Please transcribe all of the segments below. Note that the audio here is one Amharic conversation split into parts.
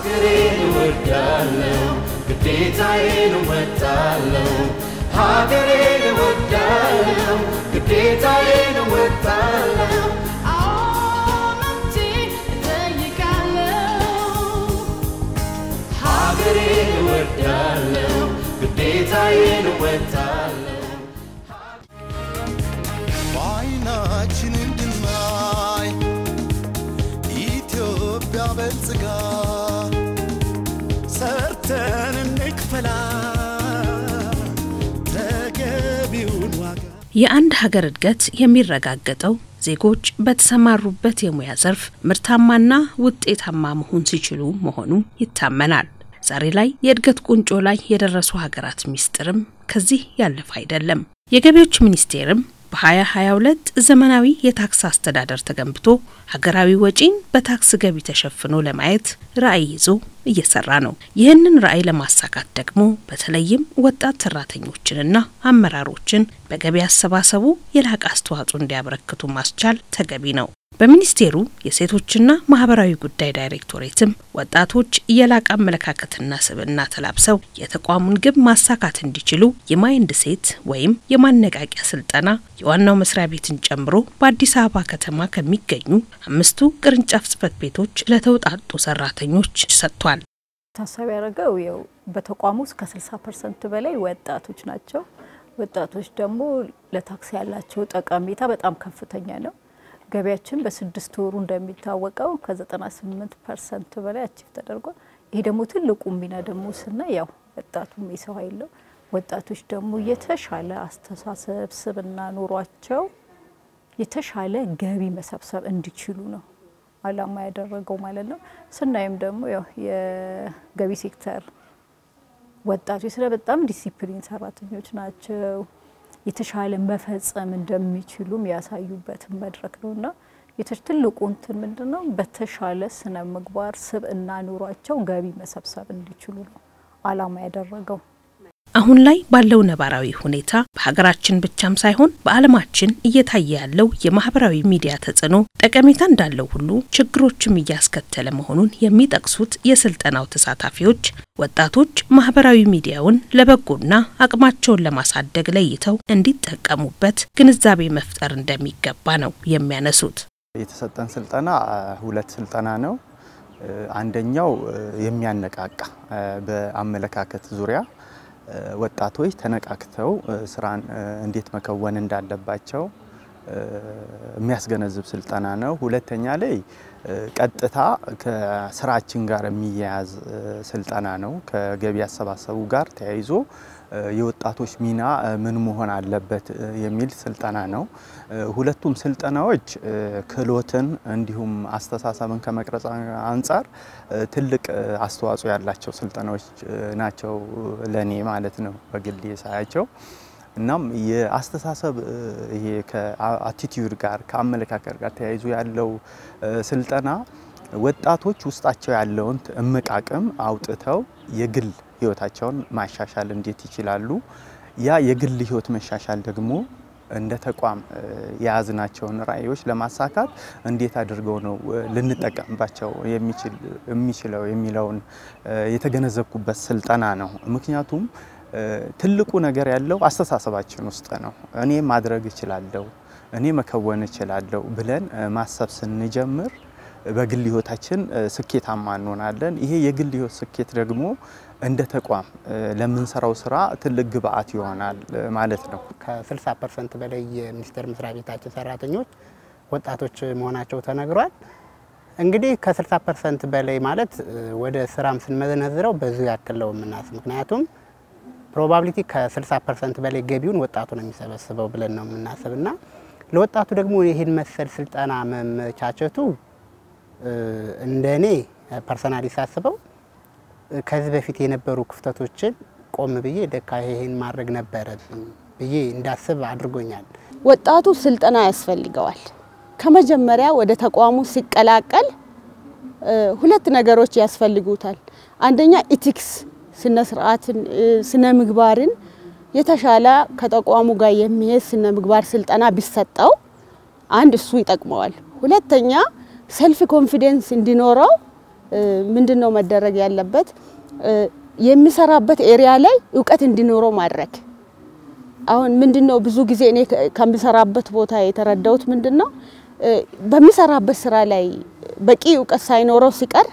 ሀገሬን እወዳለሁ ግዴታዬን እወጣለሁ ሀገሬን እወዳለሁ ግዴታዬን እወጣለሁ ሀገሬን እወዳለሁ ግዴታዬን እወጣለሁ በዓይናችን እንድናይ ኢትዮጵያ በልጽጋ ሰርተን እንክፈላ ተገቢውን ዋጋ የአንድ ሀገር እድገት የሚረጋገጠው ዜጎች በተሰማሩበት የሙያ ዘርፍ ምርታማና ውጤታማ መሆን ሲችሉ መሆኑ ይታመናል። ዛሬ ላይ የእድገት ቁንጮ ላይ የደረሱ ሀገራት ሚስጥርም ከዚህ ያለፈ አይደለም። የገቢዎች ሚኒስቴርም በ2022 ዘመናዊ የታክስ አስተዳደር ተገንብቶ ሀገራዊ ወጪን በታክስ ገቢ ተሸፍኖ ለማየት ራዕይ ይዞ እየሰራ ነው። ይህንን ራዕይ ለማሳካት ደግሞ በተለይም ወጣት ሰራተኞችንና አመራሮችን በገቢ አሰባሰቡ የላቀ አስተዋጽኦ እንዲያበረክቱ ማስቻል ተገቢ ነው። በሚኒስቴሩ የሴቶችና ማህበራዊ ጉዳይ ዳይሬክቶሬትም ወጣቶች የላቀ አመለካከትና ስብዕና ተላብሰው የተቋሙን ግብ ማሳካት እንዲችሉ የማይንድ ሴት ወይም የማነቃቂያ ስልጠና የዋናው መስሪያ ቤትን ጨምሮ በአዲስ አበባ ከተማ ከሚገኙ አምስቱ ቅርንጫፍ ጽህፈት ቤቶች ለተውጣጡ ሰራተኞች ሰጥቷል። ታሳቢ ያደረገው ያው በተቋሙ ውስጥ ከ60 ፐርሰንት በላይ ወጣቶች ናቸው። ወጣቶች ደግሞ ለታክስ ያላቸው ጠቀሜታ በጣም ከፍተኛ ነው። ገቢያችን በስድስት ወሩ እንደሚታወቀው ከ98 ፐርሰንት በላይ አቺቭ ተደርጓል። ይሄ ደግሞ ትልቁ ሚና ደግሞ ስናይ ያው ወጣቱም የሰው ኃይል ነው። ወጣቶች ደግሞ የተሻለ አስተሳሰብ ስብዕና ኖሯቸው የተሻለ ገቢ መሰብሰብ እንዲችሉ ነው አላማ ያደረገው ማለት ነው። ስናይም ደግሞ ያው የገቢ ሴክተር ወጣቶች ስለ በጣም ዲሲፕሊን ሰራተኞች ናቸው። የተሻለ መፈጸም እንደሚችሉም ያሳዩበትን መድረክ ነው እና ትልቁ እንትን ምንድን ነው በተሻለ ስነ ምግባር ስብዕና ኑሯቸው ገቢ መሰብሰብ እንዲችሉ ነው አላማ ያደረገው። አሁን ላይ ባለው ነባራዊ ሁኔታ በሀገራችን ብቻም ሳይሆን በዓለማችን እየታየ ያለው የማህበራዊ ሚዲያ ተጽዕኖ ጠቀሜታ እንዳለው ሁሉ ችግሮችም እያስከተለ መሆኑን የሚጠቅሱት የስልጠናው ተሳታፊዎች ወጣቶች ማህበራዊ ሚዲያውን ለበጎና አቅማቸውን ለማሳደግ ለይተው እንዲጠቀሙበት ግንዛቤ መፍጠር እንደሚገባ ነው የሚያነሱት። የተሰጠን ስልጠና ሁለት ስልጠና ነው። አንደኛው የሚያነቃቃ በአመለካከት ዙሪያ ወጣቶች ተነቃክተው ስራን እንዴት መከወን እንዳለባቸው የሚያስገነዝብ ስልጠና ነው። ሁለተኛ ላይ ቀጥታ ከስራችን ጋር የሚያያዝ ስልጠና ነው። ከገቢ አሰባሰቡ ጋር ተያይዞ የወጣቶች ሚና ምን መሆን አለበት የሚል ስልጠና ነው። ሁለቱም ስልጠናዎች ክህሎትን እንዲሁም አስተሳሰብን ከመቅረጽ አንጻር ትልቅ አስተዋጽኦ ያላቸው ስልጠናዎች ናቸው ለእኔ ማለት ነው በግሌ ሳያቸው። እናም የአስተሳሰብ ይሄ ከአቲቲዩድ ጋር ከአመለካከት ጋር ተያይዞ ያለው ስልጠና ወጣቶች ውስጣቸው ያለውን እምቅ አቅም አውጥተው የግል ህይወታቸውን ማሻሻል እንዴት ይችላሉ? ያ የግል ህይወት መሻሻል ደግሞ እንደ ተቋም የያዝናቸውን ራዕዮች ለማሳካት እንዴት አድርገው ነው ልንጠቀምባቸው የሚችለው የሚለውን የተገነዘብኩበት ስልጠና ነው። ምክንያቱም ትልቁ ነገር ያለው አስተሳሰባችን ውስጥ ነው። እኔ ማድረግ እችላለሁ፣ እኔ መከወን እችላለሁ ብለን ማሰብ ስንጀምር በግል ህይወታችን ስኬታማ እንሆናለን። ይሄ የግል ህይወት ስኬት ደግሞ እንደ ተቋም ለምንሰራው ስራ ትልቅ ግብአት ይሆናል ማለት ነው። ከ60 ፐርሰንት በላይ የሚኒስቴር መስሪያ ቤታችን ሰራተኞች ወጣቶች መሆናቸው ተነግሯል። እንግዲህ ከ60 ፐርሰንት በላይ ማለት ወደ ስራም ስንመነዝረው በዙ ያክል ነው የምናስብ። ምክንያቱም ፕሮባቢሊቲ ከ60 ፐርሰንት በላይ ገቢውን ወጣቱ ነው የሚሰበስበው ብለን ነው የምናስብ እና ለወጣቱ ደግሞ ይህን መሰል ስልጠና መመቻቸቱ እንደ እኔ ፐርሰናሊ ሳስበው ከዚህ በፊት የነበሩ ክፍተቶችን ቆም ብዬ ደካ ይሄን ማድረግ ነበረብኝ ብዬ እንዳስብ አድርጎኛል። ወጣቱ ስልጠና ያስፈልገዋል። ከመጀመሪያ ወደ ተቋሙ ሲቀላቀል ሁለት ነገሮች ያስፈልጉታል። አንደኛ ኢቲክስ ስነ ስርዓትን፣ ስነ ምግባርን የተሻለ ከተቋሙ ጋር የሚሄድ ስነ ምግባር ስልጠና ቢሰጠው አንድ እሱ ይጠቅመዋል። ሁለተኛ ሰልፍ ኮንፊደንስ እንዲኖረው ምንድን ነው መደረግ ያለበት? የሚሰራበት ኤሪያ ላይ እውቀት እንዲኖረው ማድረግ። አሁን ምንድን ነው ብዙ ጊዜ እኔ ከምሰራበት ቦታ የተረዳሁት ምንድን ነው በሚሰራበት ስራ ላይ በቂ እውቀት ሳይኖረው ሲቀር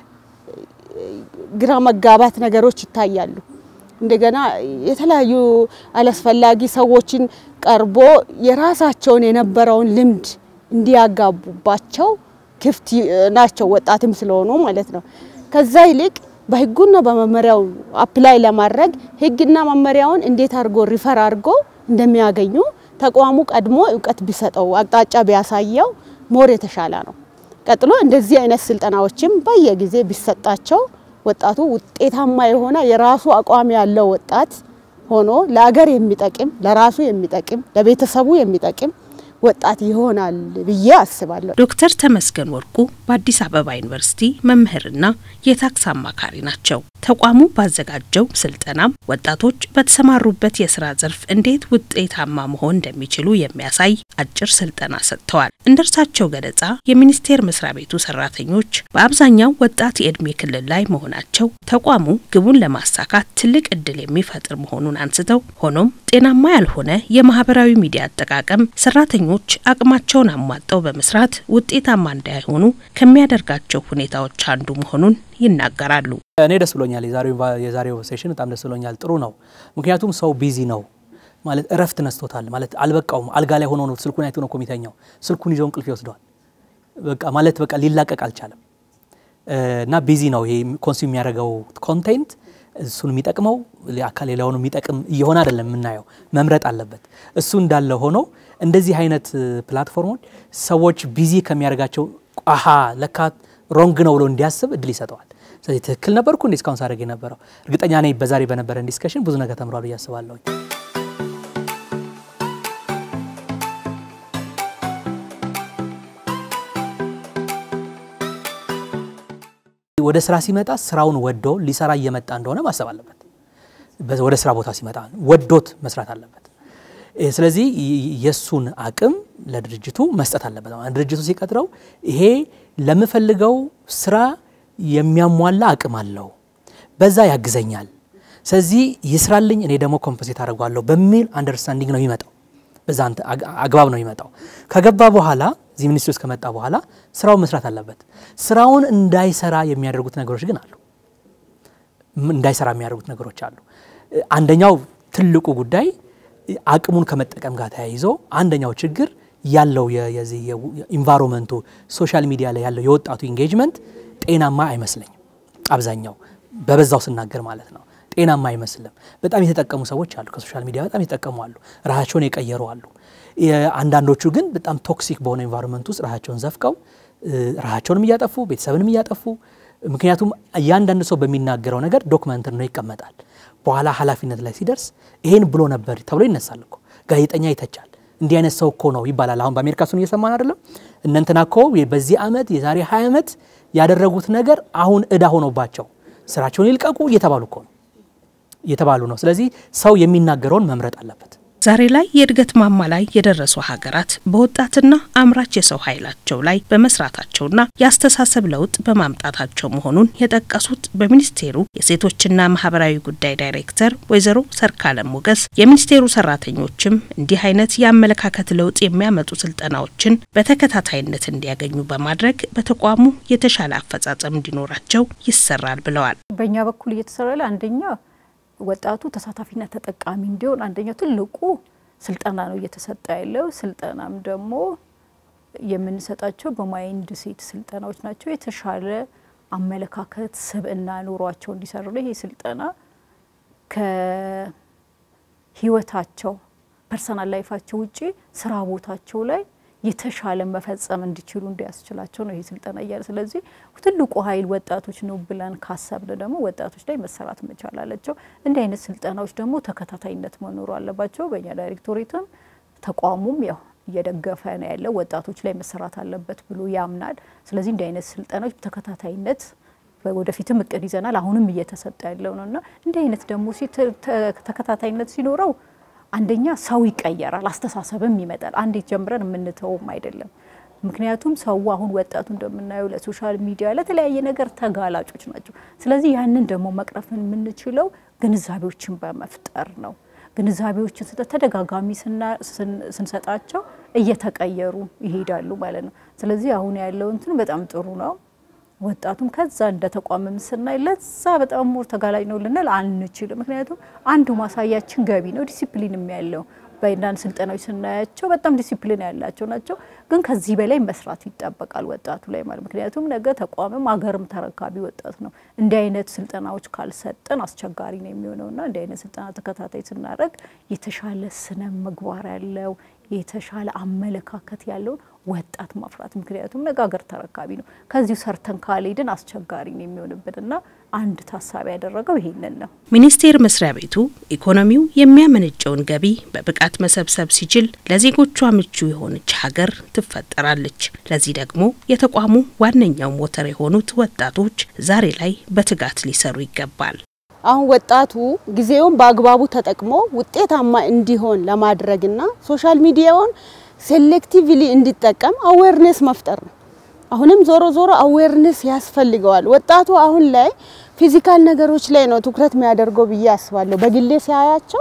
ግራ መጋባት ነገሮች ይታያሉ። እንደገና የተለያዩ አላስፈላጊ ሰዎችን ቀርቦ የራሳቸውን የነበረውን ልምድ እንዲያጋቡባቸው ክፍት ናቸው፣ ወጣትም ስለሆኑ ማለት ነው። ከዛ ይልቅ በህጉና በመመሪያው አፕላይ ለማድረግ ህግና መመሪያውን እንዴት አድርጎ ሪፈር አድርጎ እንደሚያገኙ ተቋሙ ቀድሞ እውቀት ቢሰጠው አቅጣጫ ቢያሳየው ሞር የተሻለ ነው። ቀጥሎ እንደዚህ አይነት ስልጠናዎችም በየጊዜ ቢሰጣቸው ወጣቱ ውጤታማ የሆነ የራሱ አቋም ያለው ወጣት ሆኖ ለአገር የሚጠቅም ለራሱ የሚጠቅም ለቤተሰቡ የሚጠቅም ወጣት ይሆናል ብዬ አስባለሁ። ዶክተር ተመስገን ወርቁ በአዲስ አበባ ዩኒቨርሲቲ መምህርና የታክስ አማካሪ ናቸው። ተቋሙ ባዘጋጀው ስልጠናም ወጣቶች በተሰማሩበት የስራ ዘርፍ እንዴት ውጤታማ መሆን እንደሚችሉ የሚያሳይ አጭር ስልጠና ሰጥተዋል። እንደ እርሳቸው ገለጻ የሚኒስቴር መስሪያ ቤቱ ሰራተኞች በአብዛኛው ወጣት የእድሜ ክልል ላይ መሆናቸው ተቋሙ ግቡን ለማሳካት ትልቅ እድል የሚፈጥር መሆኑን አንስተው ሆኖም ጤናማ ያልሆነ የማህበራዊ ሚዲያ አጠቃቀም ሰራተኞች አቅማቸውን አሟጠው በመስራት ውጤታማ እንዳይሆኑ ከሚያደርጋቸው ሁኔታዎች አንዱ መሆኑን ይናገራሉ። እኔ ደስ ብሎኛል። የዛሬው ሴሽን በጣም ደስ ብሎኛል። ጥሩ ነው። ምክንያቱም ሰው ቢዚ ነው ማለት እረፍት ነስቶታል ማለት አልበቃውም። አልጋ ላይ ሆኖ ነው ስልኩን አይቶ ነው እኮ የሚተኛው። ስልኩን ይዞ እንቅልፍ ይወስደዋል። በቃ ማለት በቃ ሊላቀቅ አልቻለም እና ቢዚ ነው። ይሄ ኮንሱም የሚያደርገው ኮንቴንት እሱን የሚጠቅመው አካል ሌላውን የሚጠቅም እየሆነ አይደለም የምናየው። መምረጥ አለበት። እሱ እንዳለ ሆኖ እንደዚህ አይነት ፕላትፎርሞች ሰዎች ቢዚ ከሚያደርጋቸው አሀ ለካ ሮንግ ነው ብሎ እንዲያስብ እድል ይሰጠዋል። ስለዚህ ትክክል ነበርኩ እንዴ እስካሁን ሳደርግ የነበረው? እርግጠኛ ነኝ በዛሬ በነበረን ዲስከሽን ብዙ ነገር ተምሯል ብዬ አስባለሁ። ወደ ስራ ሲመጣ ስራውን ወዶ ሊሰራ እየመጣ እንደሆነ ማሰብ አለበት። ወደ ስራ ቦታ ሲመጣ ወዶት መስራት አለበት። ስለዚህ የእሱን አቅም ለድርጅቱ መስጠት አለበት። ድርጅቱ ሲቀጥረው ይሄ ለምፈልገው ስራ የሚያሟላ አቅም አለው፣ በዛ ያግዘኛል፣ ስለዚህ ይስራልኝ፣ እኔ ደግሞ ኮምፐንሴት አድርጓለሁ በሚል አንደርስታንዲንግ ነው የሚመጣው። በዛ አግባብ ነው የሚመጣው። ከገባ በኋላ እዚህ ሚኒስትሪ ውስጥ ከመጣ በኋላ ስራውን መስራት አለበት። ስራውን እንዳይሰራ የሚያደርጉት ነገሮች ግን አሉ። እንዳይሰራ የሚያደርጉት ነገሮች አሉ። አንደኛው ትልቁ ጉዳይ አቅሙን ከመጠቀም ጋር ተያይዞ አንደኛው ችግር ያለው የዚህ ኢንቫይሮንመንቱ ሶሻል ሚዲያ ላይ ያለው የወጣቱ ኢንጌጅመንት ጤናማ አይመስለኝም። አብዛኛው በበዛው ስናገር ማለት ነው ጤናማ አይመስልም። በጣም የተጠቀሙ ሰዎች አሉ፣ ከሶሻል ሚዲያ በጣም የተጠቀሙ አሉ፣ ራሳቸውን የቀየሩ አሉ። አንዳንዶቹ ግን በጣም ቶክሲክ በሆነ ኢንቫይሮንመንት ውስጥ ራሳቸውን ዘፍቀው ራሳቸውንም እያጠፉ ቤተሰብንም እያጠፉ ምክንያቱም እያንዳንዱ ሰው በሚናገረው ነገር ዶክመንት ነው ይቀመጣል። በኋላ ኃላፊነት ላይ ሲደርስ ይሄን ብሎ ነበር ተብሎ ይነሳል እኮ ጋዜጠኛ ይተቻል። እንዲህ አይነት ሰው እኮ ነው ይባላል። አሁን በአሜሪካ እሱን እየሰማን አይደለም። እነንትና እኮ በዚህ ዓመት የዛሬ 20 ዓመት ያደረጉት ነገር አሁን እዳ ሆኖባቸው ስራቸውን ይልቀቁ እየተባሉ እኮ ነው እየተባሉ ነው። ስለዚህ ሰው የሚናገረውን መምረጥ አለበት። ዛሬ ላይ የእድገት ማማ ላይ የደረሱ ሀገራት በወጣትና አምራች የሰው ኃይላቸው ላይ በመስራታቸውና የአስተሳሰብ ለውጥ በማምጣታቸው መሆኑን የጠቀሱት በሚኒስቴሩ የሴቶችና ማህበራዊ ጉዳይ ዳይሬክተር ወይዘሮ ሰርካለም ሞገስ የሚኒስቴሩ ሰራተኞችም እንዲህ አይነት የአመለካከት ለውጥ የሚያመጡ ስልጠናዎችን በተከታታይነት እንዲያገኙ በማድረግ በተቋሙ የተሻለ አፈጻጸም እንዲኖራቸው ይሰራል ብለዋል። በእኛ በኩል እየተሰራ ያለ አንደኛ ወጣቱ ተሳታፊና ተጠቃሚ እንዲሆን አንደኛው ትልቁ ስልጠና ነው እየተሰጠ ያለው። ስልጠናም ደግሞ የምንሰጣቸው በማይንድ ሴት ስልጠናዎች ናቸው። የተሻለ አመለካከት ስብዕና ኑሯቸው እንዲሰሩ ነው። ይሄ ስልጠና ከህይወታቸው ፐርሰናል ላይፋቸው ውጪ ስራ ቦታቸው ላይ የተሻለ መፈጸም እንዲችሉ እንዲያስችላቸው ነው ይሄ ስልጠና እያለ። ስለዚህ ትልቁ ኃይል ወጣቶች ነው ብለን ካሰብን ደግሞ ወጣቶች ላይ መሰራት መቻል አለቸው። እንዲህ አይነት ስልጠናዎች ደግሞ ተከታታይነት መኖሩ አለባቸው። በእኛ ዳይሬክቶሬትም ተቋሙም ያው እየደገፈ ነው ያለው ወጣቶች ላይ መሰራት አለበት ብሎ ያምናል። ስለዚህ እንዲህ አይነት ስልጠናዎች ተከታታይነት ወደፊትም እቅድ ይዘናል። አሁንም እየተሰጠ ያለው ነው እና እንዲህ አይነት ደግሞ ተከታታይነት ሲኖረው አንደኛ ሰው ይቀየራል፣ አስተሳሰብም ይመጣል። አንዴት ጀምረን የምንተውም አይደለም። ምክንያቱም ሰው አሁን ወጣቱ እንደምናየው ለሶሻል ሚዲያ ለተለያየ ነገር ተጋላጮች ናቸው። ስለዚህ ያንን ደግሞ መቅረፍን የምንችለው ግንዛቤዎችን በመፍጠር ነው። ግንዛቤዎችን ስጠ ተደጋጋሚ ስንሰጣቸው እየተቀየሩ ይሄዳሉ ማለት ነው። ስለዚህ አሁን ያለው እንትን በጣም ጥሩ ነው። ወጣቱም ከዛ እንደ ተቋምም ስናይ ለዛ በጣም ሞር ተጋላጭ ነው ልንል አንችልም። ምክንያቱም አንዱ ማሳያችን ገቢ ነው፣ ዲሲፕሊንም ያለው በአንዳንድ ስልጠናዎች ስናያቸው በጣም ዲሲፕሊን ያላቸው ናቸው። ግን ከዚህ በላይ መስራት ይጠበቃል ወጣቱ ላይ ማለት ምክንያቱም ነገ ተቋምም አገርም ተረካቢ ወጣት ነው። እንዲህ አይነት ስልጠናዎች ካልሰጠን አስቸጋሪ ነው የሚሆነውና እንዲህ አይነት ስልጠና ተከታታይ ስናደርግ የተሻለ ስነ ምግባር ያለው የተሻለ አመለካከት ያለውን ወጣት ማፍራት ምክንያቱም ነገ ሀገር ተረካቢ ነው። ከዚሁ ሰርተን ካልሄድን አስቸጋሪ ነው የሚሆንብንና አንድ ታሳቢ ያደረገው ይሄንን ነው። ሚኒስቴር መስሪያ ቤቱ ኢኮኖሚው የሚያመነጨውን ገቢ በብቃት መሰብሰብ ሲችል ለዜጎቿ ምቹ የሆነች ሀገር ትፈጠራለች። ለዚህ ደግሞ የተቋሙ ዋነኛው ሞተር የሆኑት ወጣቶች ዛሬ ላይ በትጋት ሊሰሩ ይገባል። አሁን ወጣቱ ጊዜውን በአግባቡ ተጠቅሞ ውጤታማ እንዲሆን ለማድረግና ሶሻል ሚዲያውን ሴሌክቲቭሊ እንዲጠቀም አዌርነስ መፍጠር ነው። አሁንም ዞሮ ዞሮ አዌርነስ ያስፈልገዋል። ወጣቱ አሁን ላይ ፊዚካል ነገሮች ላይ ነው ትኩረት የሚያደርገው ብዬ አስባለሁ። በግሌ ሲያያቸው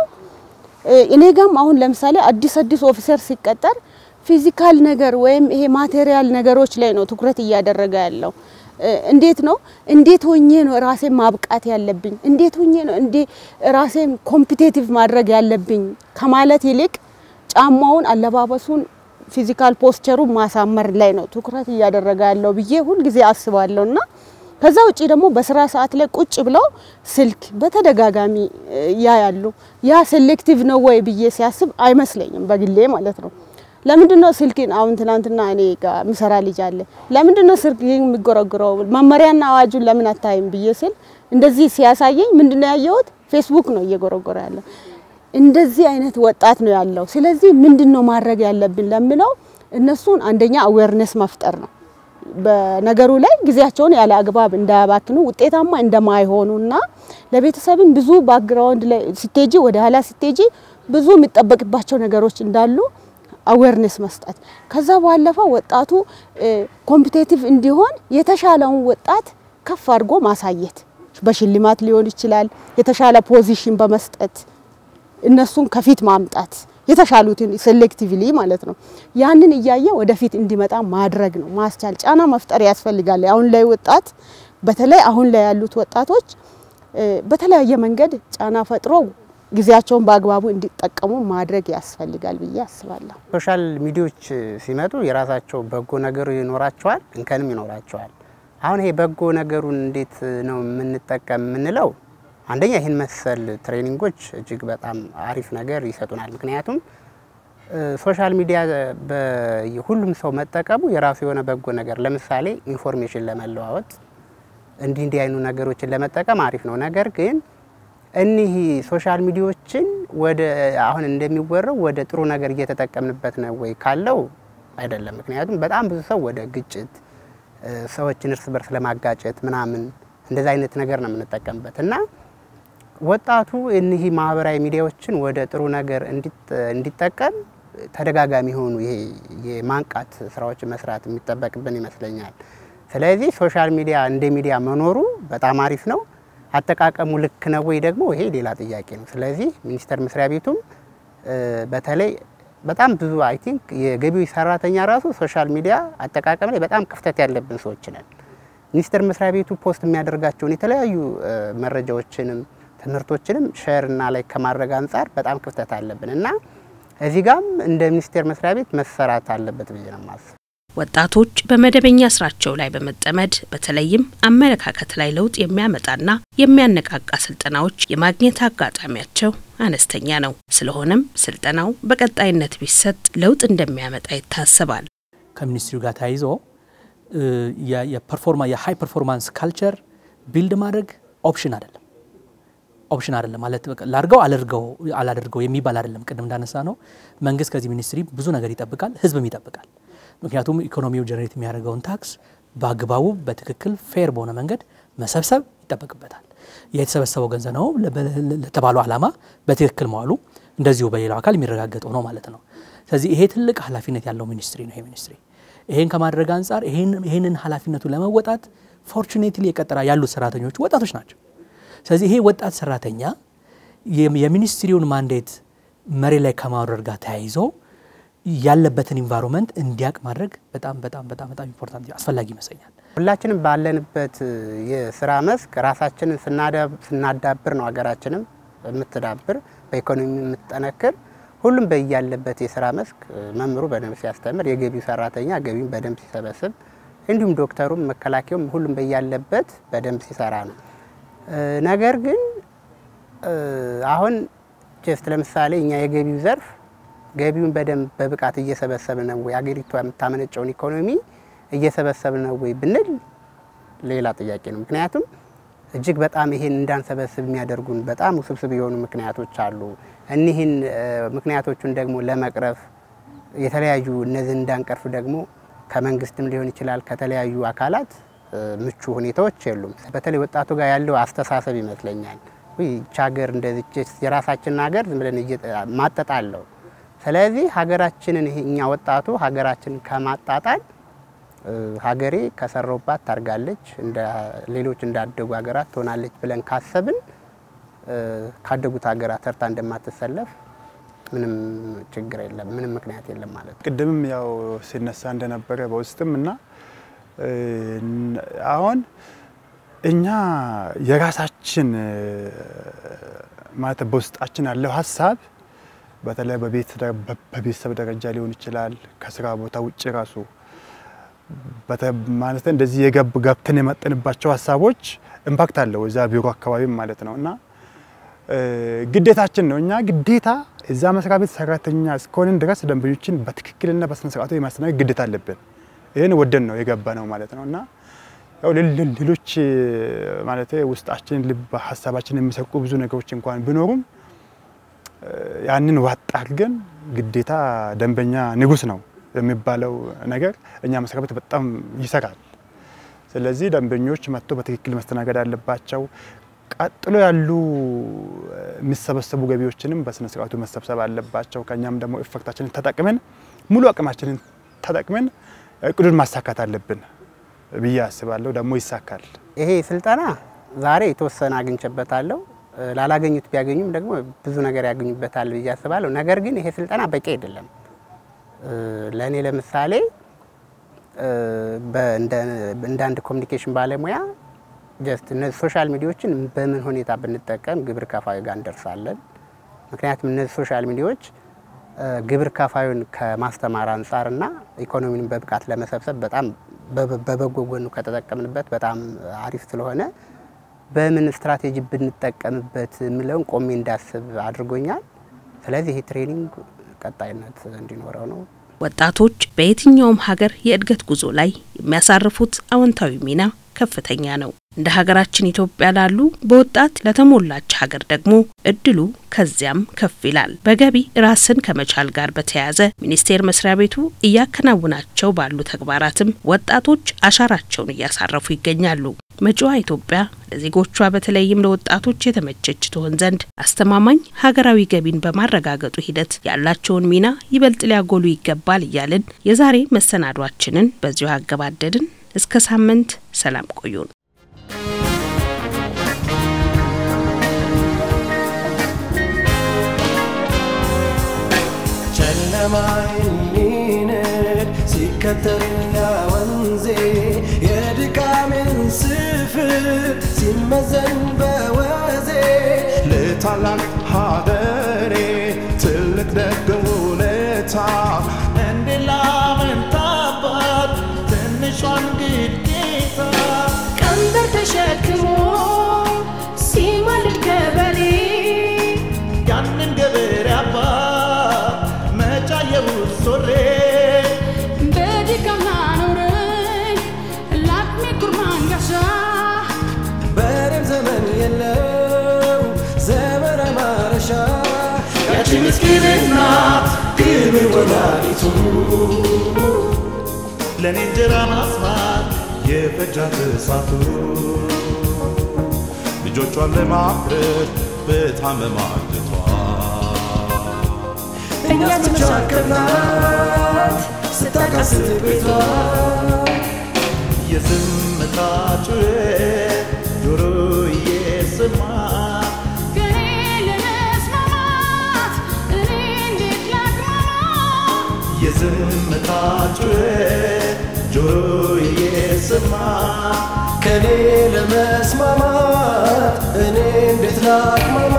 እኔ ጋም አሁን ለምሳሌ አዲስ አዲስ ኦፊሰር ሲቀጠር ፊዚካል ነገር ወይም ይሄ ማቴሪያል ነገሮች ላይ ነው ትኩረት እያደረገ ያለው። እንዴት ነው እንዴት ሆኜ ነው ራሴን ማብቃት ያለብኝ፣ እንዴት ሆኜ ነው እንዴ ራሴን ኮምፒቴቲቭ ማድረግ ያለብኝ ከማለት ይልቅ ጫማውን፣ አለባበሱን፣ ፊዚካል ፖስቸሩን ማሳመር ላይ ነው ትኩረት እያደረገ ያለው ብዬ ሁልጊዜ አስባለሁ እና ከዛ ውጪ ደግሞ በስራ ሰዓት ላይ ቁጭ ብለው ስልክ በተደጋጋሚ ያያሉ። ያ ሴሌክቲቭ ነው ወይ ብዬ ሲያስብ አይመስለኝም በግሌ ማለት ነው። ለምንድን ነው ስልክን አሁን ትናንትና እኔ ጋር ምሰራ ልጅ አለ ለምንድን ነው ስልክ የሚጎረግረው መመሪያና አዋጁን ለምን አታይም ብዬ ስል እንደዚህ ሲያሳየኝ ምንድን ነው ያየሁት ፌስቡክ ነው እየጎረጎረ ያለው እንደዚህ አይነት ወጣት ነው ያለው ስለዚህ ምንድን ነው ማድረግ ያለብን ለምለው እነሱን አንደኛ አዌርነስ መፍጠር ነው በነገሩ ላይ ጊዜያቸውን ያለ አግባብ እንዳያባክኑ ውጤታማ እንደማይሆኑና ለቤተሰብም ብዙ ባክግራውንድ ላይ ሲቴጂ ወደ ኋላ ሲቴጂ ብዙ የሚጠበቅባቸው ነገሮች እንዳሉ አዌርነስ መስጠት ከዛ ባለፈው ወጣቱ ኮምፒቴቲቭ እንዲሆን የተሻለውን ወጣት ከፍ አድርጎ ማሳየት በሽልማት ሊሆን ይችላል። የተሻለ ፖዚሽን በመስጠት እነሱን ከፊት ማምጣት የተሻሉትን ሴሌክቲቭሊ ማለት ነው። ያንን እያየ ወደፊት እንዲመጣ ማድረግ ነው፣ ማስቻል፣ ጫና መፍጠር ያስፈልጋል። አሁን ላይ ወጣት በተለይ አሁን ላይ ያሉት ወጣቶች በተለያየ መንገድ ጫና ፈጥሮ ጊዜያቸውን በአግባቡ እንዲጠቀሙ ማድረግ ያስፈልጋል ብዬ አስባለሁ። ሶሻል ሚዲያዎች ሲመጡ የራሳቸው በጎ ነገሩ ይኖራቸዋል፣ እንከንም ይኖራቸዋል። አሁን ይሄ በጎ ነገሩን እንዴት ነው የምንጠቀም የምንለው አንደኛ ይህን መሰል ትሬኒንጎች እጅግ በጣም አሪፍ ነገር ይሰጡናል። ምክንያቱም ሶሻል ሚዲያ ሁሉም ሰው መጠቀሙ የራሱ የሆነ በጎ ነገር ለምሳሌ ኢንፎርሜሽን ለመለዋወጥ እንዲህ እንዲህ አይኑ ነገሮችን ለመጠቀም አሪፍ ነው። ነገር ግን እኒህ ሶሻል ሚዲያዎችን ወደ አሁን እንደሚወራው ወደ ጥሩ ነገር እየተጠቀምንበት ነው ወይ ካለው አይደለም። ምክንያቱም በጣም ብዙ ሰው ወደ ግጭት፣ ሰዎችን እርስ በርስ ለማጋጨት ምናምን እንደዚ አይነት ነገር ነው የምንጠቀምበት እና ወጣቱ እኒህ ማህበራዊ ሚዲያዎችን ወደ ጥሩ ነገር እንዲጠቀም ተደጋጋሚ የሆኑ ይሄ የማንቃት ስራዎችን መስራት የሚጠበቅብን ይመስለኛል። ስለዚህ ሶሻል ሚዲያ እንደ ሚዲያ መኖሩ በጣም አሪፍ ነው። አጠቃቀሙ ልክ ነው ወይ ደግሞ ይሄ ሌላ ጥያቄ ነው። ስለዚህ ሚኒስቴር መስሪያ ቤቱም በተለይ በጣም ብዙ አይ ቲንክ የገቢዎች ሰራተኛ ራሱ ሶሻል ሚዲያ አጠቃቀም ላይ በጣም ክፍተት ያለብን ሰዎች ነን። ሚኒስቴር መስሪያ ቤቱ ፖስት የሚያደርጋቸውን የተለያዩ መረጃዎችንም ትምህርቶችንም ሼር እና ላይ ከማድረግ አንጻር በጣም ክፍተት አለብን እና እዚህ ጋም እንደ ሚኒስቴር መስሪያ ቤት መሰራት አለበት ብዬ ነው የማስበው። ወጣቶች በመደበኛ ስራቸው ላይ በመጠመድ በተለይም አመለካከት ላይ ለውጥ የሚያመጣና የሚያነቃቃ ስልጠናዎች የማግኘት አጋጣሚያቸው አነስተኛ ነው። ስለሆነም ስልጠናው በቀጣይነት ቢሰጥ ለውጥ እንደሚያመጣ ይታሰባል። ከሚኒስትሪው ጋር ተያይዞ የፐርፎርማ የሃይ ፐርፎርማንስ ካልቸር ቢልድ ማድረግ ኦፕሽን አይደለም ኦፕሽን አይደለም ማለት በቃ ላድርገው አላድርገው አላደርገው የሚባል አይደለም። ቅድም እንዳነሳ ነው መንግስት ከዚህ ሚኒስትሪ ብዙ ነገር ይጠብቃል፣ ህዝብም ይጠብቃል። ምክንያቱም ኢኮኖሚው ጀነሬት የሚያደርገውን ታክስ በአግባቡ በትክክል ፌር በሆነ መንገድ መሰብሰብ ይጠበቅበታል። የተሰበሰበው ገንዘብ ነው ለተባለው ዓላማ በትክክል መዋሉ እንደዚሁ በሌላው አካል የሚረጋገጠው ነው ማለት ነው። ስለዚህ ይሄ ትልቅ ኃላፊነት ያለው ሚኒስትሪ ነው። ይሄ ሚኒስትሪ ይሄን ከማድረግ አንጻር ይሄንን ኃላፊነቱ ለመወጣት ፎርቹኔትሊ የቀጠራ ያሉት ሰራተኞች ወጣቶች ናቸው። ስለዚህ ይሄ ወጣት ሰራተኛ የሚኒስትሪውን ማንዴት መሬት ላይ ከማውረድ ጋር ተያይዞ ያለበትን ኢንቫይሮንመንት እንዲያውቅ ማድረግ በጣም በጣም በጣም በጣም ኢምፖርታንት አስፈላጊ ይመስለኛል። ሁላችንም ባለንበት የስራ መስክ ራሳችንን ስናዳብር ነው ሀገራችንም የምትዳብር በኢኮኖሚ የምትጠነክር። ሁሉም በያለበት የስራ መስክ መምህሩ በደንብ ሲያስተምር፣ የገቢው ሰራተኛ ገቢውን በደንብ ሲሰበስብ፣ እንዲሁም ዶክተሩም መከላከያውም ሁሉም በያለበት በደንብ ሲሰራ ነው። ነገር ግን አሁን ጀስት ለምሳሌ እኛ የገቢው ዘርፍ ገቢውን በደንብ በብቃት እየሰበሰብን ነው ወይ፣ አገሪቷ የምታመነጨውን ኢኮኖሚ እየሰበሰብን ነው ወይ ብንል ሌላ ጥያቄ ነው። ምክንያቱም እጅግ በጣም ይሄን እንዳንሰበስብ የሚያደርጉን በጣም ውስብስብ የሆኑ ምክንያቶች አሉ። እኒህን ምክንያቶቹን ደግሞ ለመቅረፍ የተለያዩ እነዚህን እንዳንቀርፍ ደግሞ ከመንግስትም ሊሆን ይችላል ከተለያዩ አካላት ምቹ ሁኔታዎች የሉም። በተለይ ወጣቱ ጋር ያለው አስተሳሰብ ይመስለኛል ይች ሀገር እንደዚች የራሳችንን ሀገር ዝም ብለን ማጠጣለው። ስለዚህ ሀገራችንን እኛ ወጣቱ ሀገራችንን ከማጣጣል ሀገሬ ከሰራውባት ታርጋለች፣ እንደ ሌሎች እንዳደጉ ሀገራት ትሆናለች ብለን ካሰብን ካደጉት ሀገራት ተርታ እንደማትሰለፍ ምንም ችግር የለም፣ ምንም ምክንያት የለም ማለት ነው። ቅድምም ያው ሲነሳ እንደነበረ በውስጥም እና አሁን እኛ የራሳችን ማለት በውስጣችን ያለው ሀሳብ በተለይ በቤተሰብ ደረጃ ሊሆን ይችላል፣ ከስራ ቦታ ውጭ ራሱ ማለት እንደዚህ የገብ ገብተን የመጠንባቸው ሀሳቦች ኢምፓክት አለው እዛ ቢሮ አካባቢም ማለት ነው እና ግዴታችን ነው። እኛ ግዴታ እዛ መስሪያ ቤት ሰራተኛ እስከሆንን ድረስ ደንበኞችን በትክክልና በስነ ስርዓቱ የማስተናገድ ግዴታ አለብን። ይህን ወደን ነው የገባ ነው ማለት ነው እና ያው ሌሎች ማለት ውስጣችን ልብ ሀሳባችን የሚሰርቁ ብዙ ነገሮች እንኳን ቢኖሩም ያንን ዋጥ አድርገን ግዴታ ደንበኛ ንጉስ ነው የሚባለው ነገር እኛ መስሪያ ቤት በጣም ይሰራል። ስለዚህ ደንበኞች መጥቶ በትክክል መስተናገድ አለባቸው። ቀጥሎ ያሉ የሚሰበሰቡ ገቢዎችንም በስነ ስርዓቱ መሰብሰብ አለባቸው። ከኛም ደግሞ ኢፌክታችንን ተጠቅመን ሙሉ አቅማችንን ተጠቅመን እቅዱን ማሳካት አለብን ብዬ አስባለሁ። ደግሞ ይሳካል። ይሄ ስልጠና ዛሬ የተወሰነ አግኝቼበታለሁ። ላላገኙት ቢያገኙም ደግሞ ብዙ ነገር ያገኙበታል ብዬ አስባለሁ። ነገር ግን ይሄ ስልጠና በቂ አይደለም። ለእኔ ለምሳሌ እንደ አንድ ኮሚኒኬሽን ባለሙያ ጀስት እነዚህ ሶሻል ሚዲያዎችን በምን ሁኔታ ብንጠቀም ግብር ከፋዩ ጋር እንደርሳለን። ምክንያቱም እነዚህ ሶሻል ሚዲያዎች ግብር ከፋዩን ከማስተማር አንጻርና ኢኮኖሚን በብቃት ለመሰብሰብ በጣም በበጎ ጎኑ ከተጠቀምንበት በጣም አሪፍ ስለሆነ በምን ስትራቴጂ ብንጠቀምበት የሚለውን ቆሜ እንዳስብ አድርጎኛል። ስለዚህ ይህ ትሬኒንግ ቀጣይነት እንዲኖረው ነው። ወጣቶች በየትኛውም ሀገር የእድገት ጉዞ ላይ የሚያሳርፉት አዎንታዊ ሚና ከፍተኛ ነው። እንደ ሀገራችን ኢትዮጵያ ላሉ በወጣት ለተሞላች ሀገር ደግሞ እድሉ ከዚያም ከፍ ይላል። በገቢ ራስን ከመቻል ጋር በተያያዘ ሚኒስቴር መስሪያ ቤቱ እያከናውናቸው ባሉ ተግባራትም ወጣቶች አሻራቸውን እያሳረፉ ይገኛሉ። መጪዋ ኢትዮጵያ ለዜጎቿ በተለይም ለወጣቶች የተመቸች ትሆን ዘንድ አስተማማኝ ሀገራዊ ገቢን በማረጋገጡ ሂደት ያላቸውን ሚና ይበልጥ ሊያጎሉ ይገባል እያልን የዛሬ መሰናዷችንን በዚሁ አገባደድን። እስከ ሳምንት ሰላም ቆዩን። ጨለማዬን የሚንድ ሲከተል ወንዜ የድካሜን ስፍር ሲመዘን በወዜ ለታላቅ ሀገሬ ትልቅ ደግ ውለታ እንዴት ላመንታባት ትንሿን ግዴታ ቀንበር ተሸክሞ ሲማልድ ገበሬ ያንን ገበሬ አባት መጫየው ሶሬ በድካም ላኖረኝ ለአቅሜ ኩርማን ጋሻ በሬም ዘመን የለው ዘመን ማረሻ ያቺ ምስኪን እናት ክብር ወላዲቱ ለእኔ እንጀራ ማስማት የፈጃት እሳቱ ልጆቿን ለማፍረት በታመማ አንጀቷ እኛስ ብቻ ከብናት ስታቃስት ቤቷ የዝምታ ጩኸት ጆሮዬ ስማ ከኔ ለመስማማት እኔ እንዴት ላቅማማ የዝምታ ጩኸት ጆሮዬ ስማ ከኔ ለመስማማት እኔ እንዴት ላቅማማ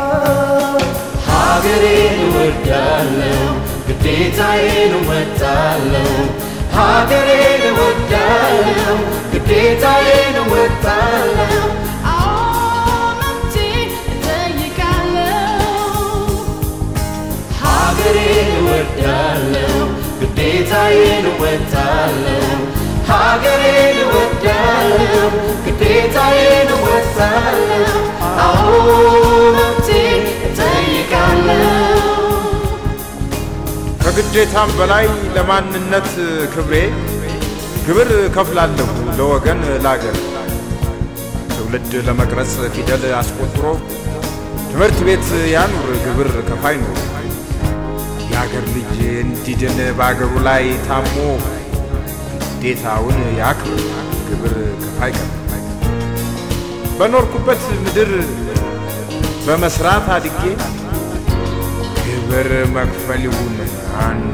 ሀገሬን እወዳለሁ ግዴታዬን እወጣለሁ ሀገሬን እወዳለሁ ግዴታዬን እወጣለሁ አዎ መብቴ እጠይቃለሁ ሀገሬን እወዳለሁ ግዴታዬን እወጣለሁ ሀገሬን እወዳለሁ ግዴታዬን እወጣለሁ አዎ መብቴ እጠይቃለሁ ከግዴታም በላይ ለማንነት ክብሬ ግብር ከፍላለሁ ለወገን ላገር ትውልድ ለመቅረጽ ፊደል አስቆጥሮ ትምህርት ቤት ያኑር ግብር ከፋይ ኑሮ የአገር ልጅ እንዲድን በአገሩ ላይ ታሞ ግዴታውን ያክብር ግብር ከፋይ ቀር በኖርኩበት ምድር በመስራት አድጌ ግብር መክፈል ይሁን አንዱ